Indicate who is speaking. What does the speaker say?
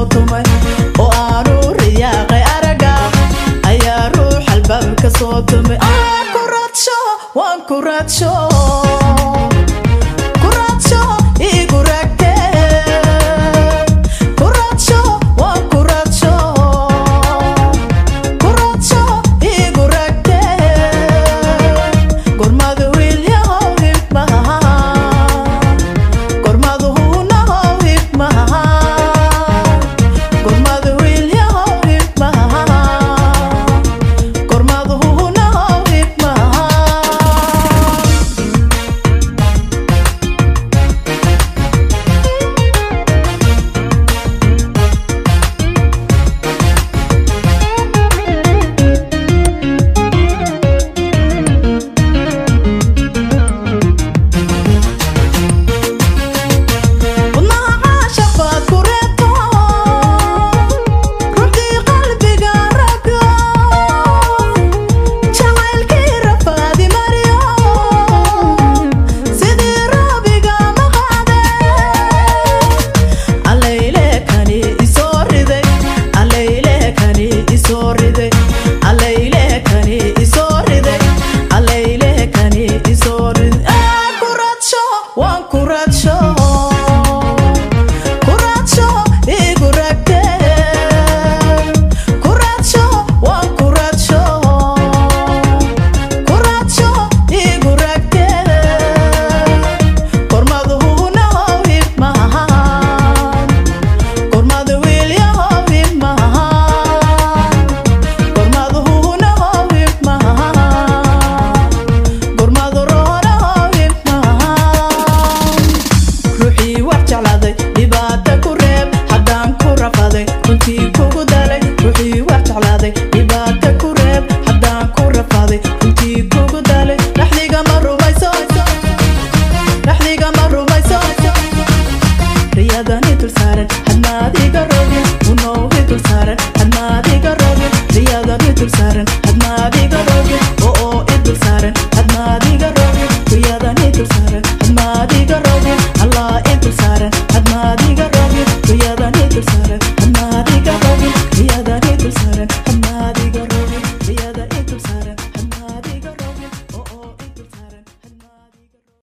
Speaker 1: tumay oo aanu riyaaqay araga ayaa ruux albaabka soo tumay aan ku raadsho waan ku raadsho ku raadsho igu raagtee ku raadsho waan ku raadsho ku raadsho igu raagtee gormadu wiilyahow hibmaha gormadu huunahow hibmaha gormadu wiilyahow hibmaha gormadu huunahow hibmaha wadnaha caashaq baad ku reebto ruxdii qalbiga rago jacaylkii rafaadi mariyo sidii roobiga maqaade allayle kani isoo riday allayle kani isoo riday allayle kani isoo riday allayle kani isoo riday aan ku raadsho waan ku raadsho ku raadsho igu raagtee ku raadsho waan ku raadsho ku raadsho igu raagtee gormadu huunahow hibmahan gormadu wiilyahow hibmahan gormadu huunahow hibmahan gormadu roonahow hibmahan ruuxii wax jeclaaday dhibaata ku reeb haddaan ku rafaday runtii kugu dalay ruuxii wax jeclaaday dhibaata ku reeb haddaan ku rafaday runtii kugu dalay dhaxdiga ma rumayso dhaxdiga ma rumayso riyadani dul saaran hadmaadiga rogin unowhi dul saaran hadmaadiga rogin riyadani dul saaran hadmaadiga rogin oo oo i dul saaran hadmaadiga rogin riyadani dul saaran hadmaadiga rogin allah i dul saaran hadmaadiga rogin riyadani dul saaran